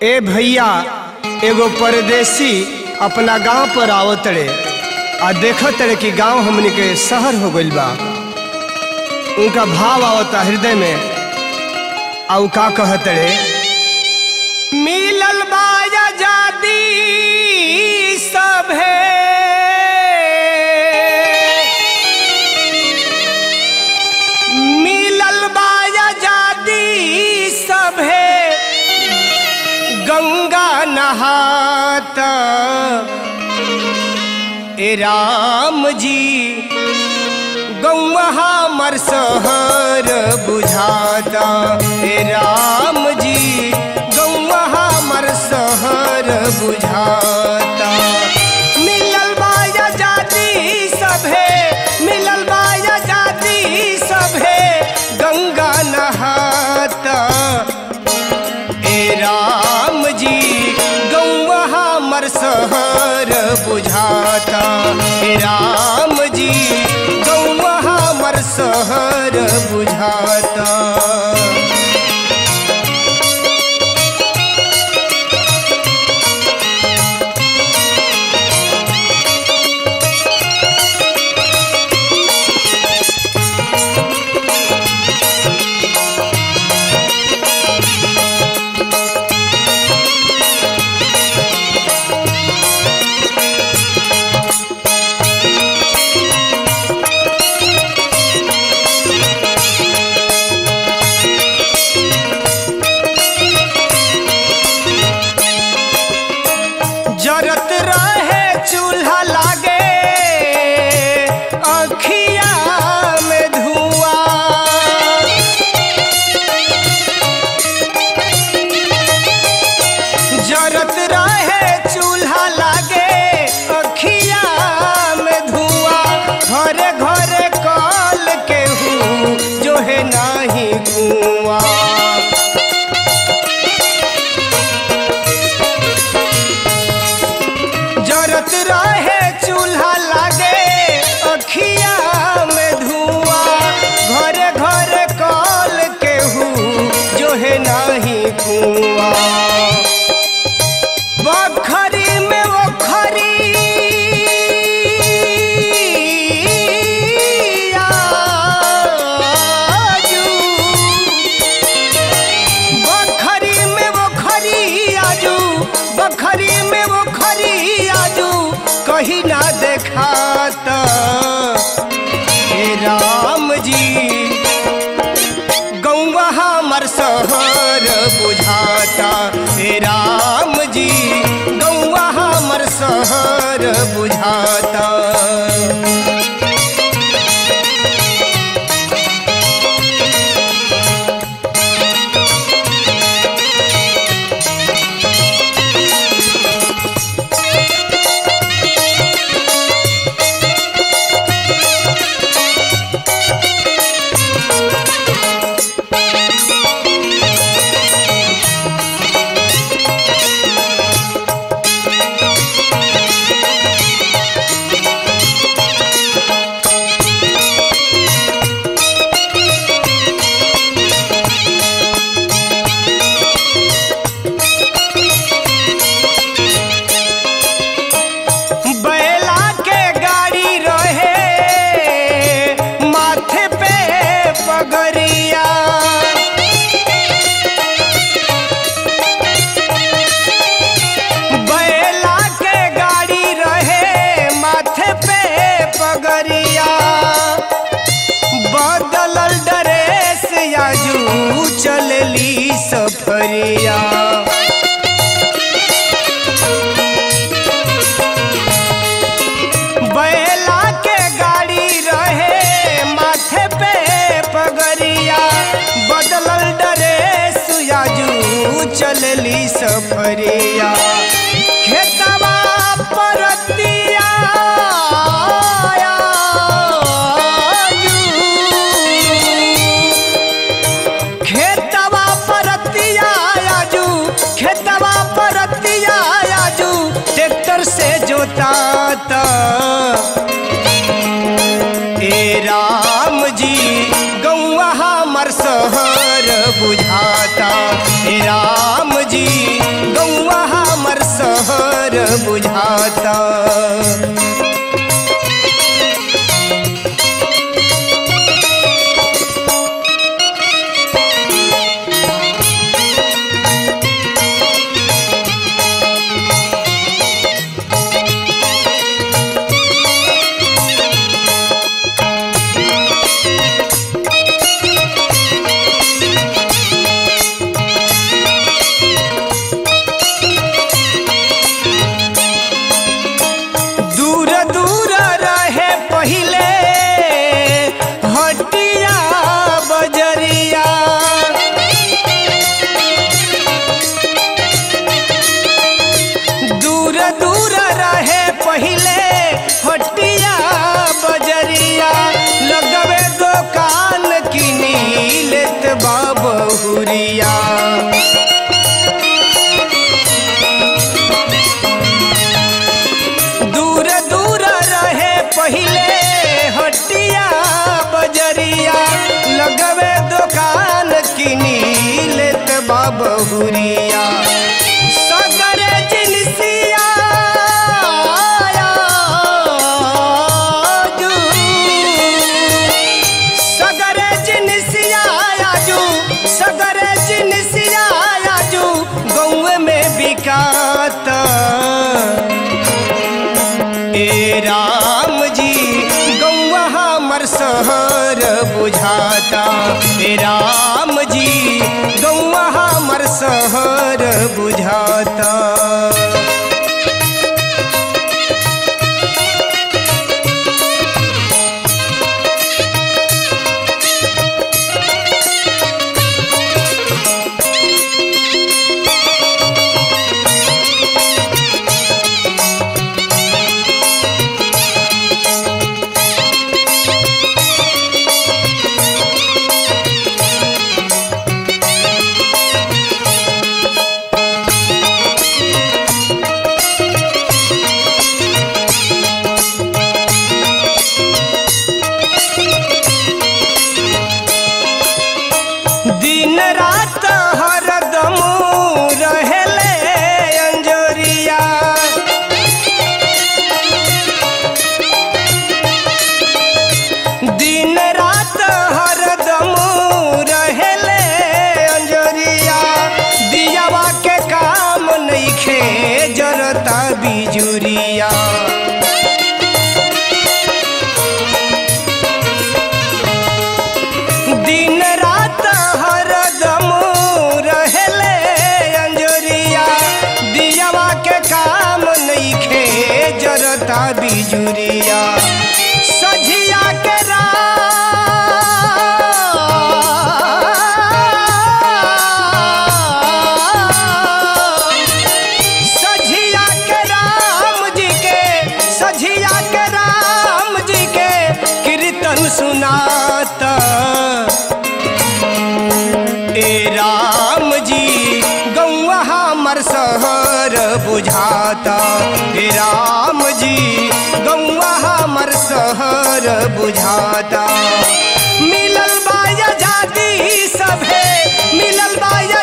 ए भैया एगो परदेसी अपना गांव पर आवत रे आ देखत रे कि गांव हमनी के शहर हो गइल बा उनका भाव आवता हृदय में आ उ का कहत रे मिलल बा आजादी सभे मिलल बा आजादी सभे गंगा नहात ए राम जी गौवा हमर सहर बुझाता ए राम जी गौवा हमर सहर बुझाता मिलल बा आजादी सभे मिलल बा आजादी सभे गंगा नहाता ए राम जी गौवा हमर सहर बुझाता ए राम जी गौवा हमर सहर बुझाता जरत रहे चूल्हा लागे अखिया में धुआं जरत रहे चूल्हा लागे अखिया में धुआं घरे घरे कल केहू जो है नाही कुआं जरत रहे चूल्हा लागे अखिया में धुआं घरे घरे कल केहू जो है नाही कुआं बखरी में वो खरी आजू। बखरी में वो खरी आजू बखरी में वो खरी आजू कहीं ना देखाता हे राम जी गौवा हमर सहर बुझाता हे राम जी गौवा हमर सहर बुझाता बैला के गाड़ी रहे माथे पे पगरिया बैला के गाड़ी रहे माथे पे पगरिया बदलल ड्रेस याजू चलली सफरिया बैला के गाड़ी रहे माथे पे पगरिया बदलल ड्रेस याजू चलली सफरिया खेतवा परतिया आजू। खेतवा परतिया आजू खेतवा परतिया आजू ट्रैक्टर से जोताता ए राम जी गौवा हमर सहर बुझाता हे राम जी बुझाता दूर दूर रहे पहिले हटिया बजरिया दूर दूर रहे पहिले हटिया बजरिया लगवे दुकान किनी लेत बाबहुरिया दूर दूर रहे पहिले हटिया बजरिया लगवे दुकान किनी लेत बाबहुरिया सगरे जिनसिया आजू। सगरे जिनसिया आजू सगरे जिनसिया आजू गौए में बिकाता ए राम जी गौआ हमर सहर बुझाता ए राम जी गौआ हमर सहर बुझाता दिन रात हरदम रहेले अंजोरिया दिन रात हरदम रहेले अंजोरिया दियावा के काम नइखे जरता बिजुरिया दिन रात हरदम रहेले अंजोरिया दियावा के काम नइखे जरता बिजुरिया सझिया के राम सझिया के राम जी के सझिया के राम जी के कीर्तन सुनाता ए राम जी गौआ हमर सहर बुझाता ए राम जी गौआ हमर सहर बुझाता मिलल बा आजादी सभे मिलल बा